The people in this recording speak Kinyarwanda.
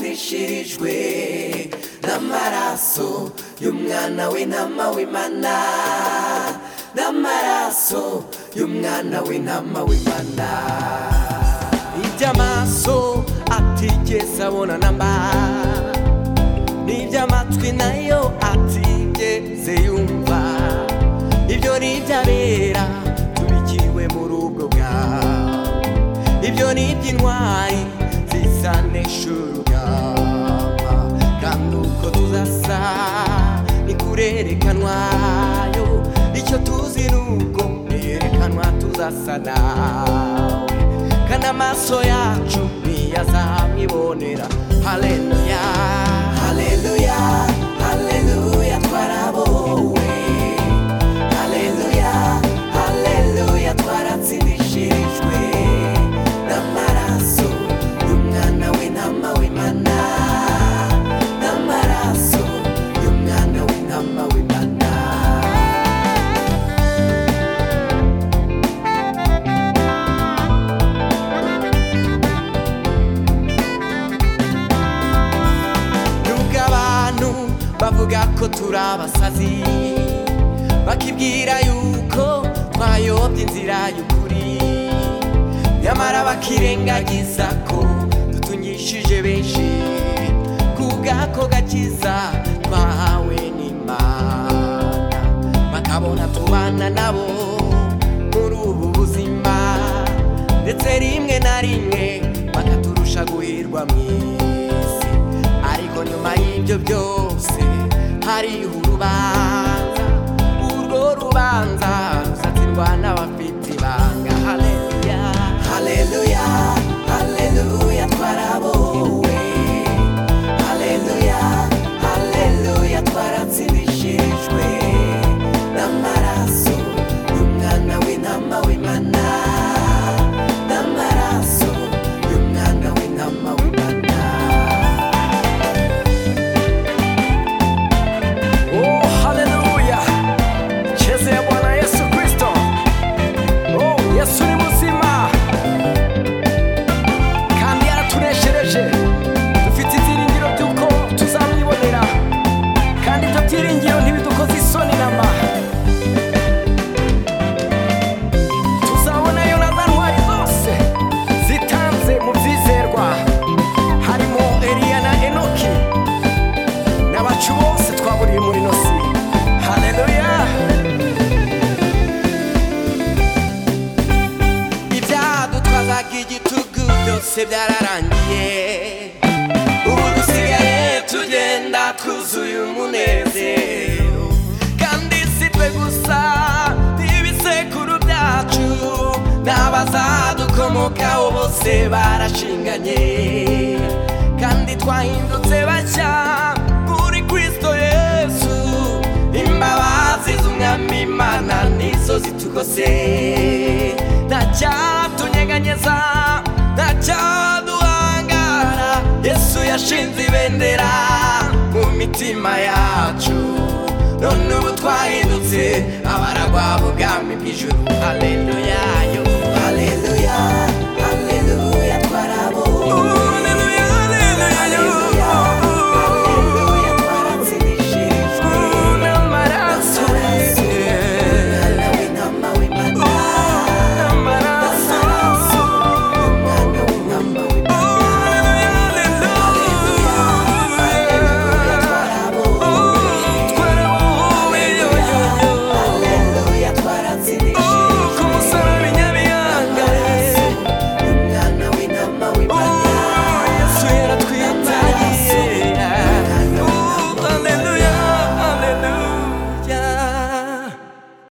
bashirijwe n'amaraso y'umwana w'intama w'imana n'amaraso y'umwana w'intama w'imana iby'amaso atigeze abona namba n'iby'amatwi nayo atigeze yumva ibyo ni iby'abera tubikiwe muri ubwo bwawe ibyo ni iby'intwari zisanisha urugamba kandi uko tuzasa ni kurerekanwayo icyo tuzi ni uko yerekanwa tuzasa nawe kandi amaso yacu ntiyazamwibonera haleluya haleluya haleluya twarabowe haleluya haleluya twaratsindishirijwe n'amaraso y'umwana w'intama w'imana n'amaraso y'umwana w'intama w'imana nubwo abantu bavuga ko turi abasazi bakibwira yuko twayobye inzira y'ukuri nyamara bakirengagiza ko dutunyishije benshi kubwako gakiza twahawe n'imana bakabona tubana nabo muri ubu buzima ndetse rimwe na rimwe bakaturusha guhirwa mu isi ariko nyuma y'ibyo byose hariho urubanza urwo rubanza rusatirwa n'abafite ibanga haleluya haleluya haleluya twarabowe haleluya haleluya twaratsindishijwe n'amaraso y'umwana w'intama w'imana n'amaraso y'umwana w'intama w'imana Oh, haleluya cheze ya bwana yesu kristo oh, yesu ni muzima kandi yaratuneshereje dufite ibyiringiro by'uko tuzamwibonera kandi ibyo byiringiro ntibidukoze isoni nama tuzabona yonada ntwari zose zitanze mu byizerwa harimo eliya na enoki n'abacu bose twaburiye muri nosi haleluya ibyadutwazaga igitugu byose byararangiye ubu dusigaye tugenda twuzuye umunezero kandi si twe gusa n'ibisekuru byacu n'abazadukomokaho bose barashinganye kandi twahindutse bashya muri kristo yesu imbabazi z'umwami imana nizo zitugose nta cyatunyeganyeza nta cyaduhangara yesu yashinze ibendera mu mitima yacu none ubu twahindutse abaragwa b'ubwami bw'ijuru haleluya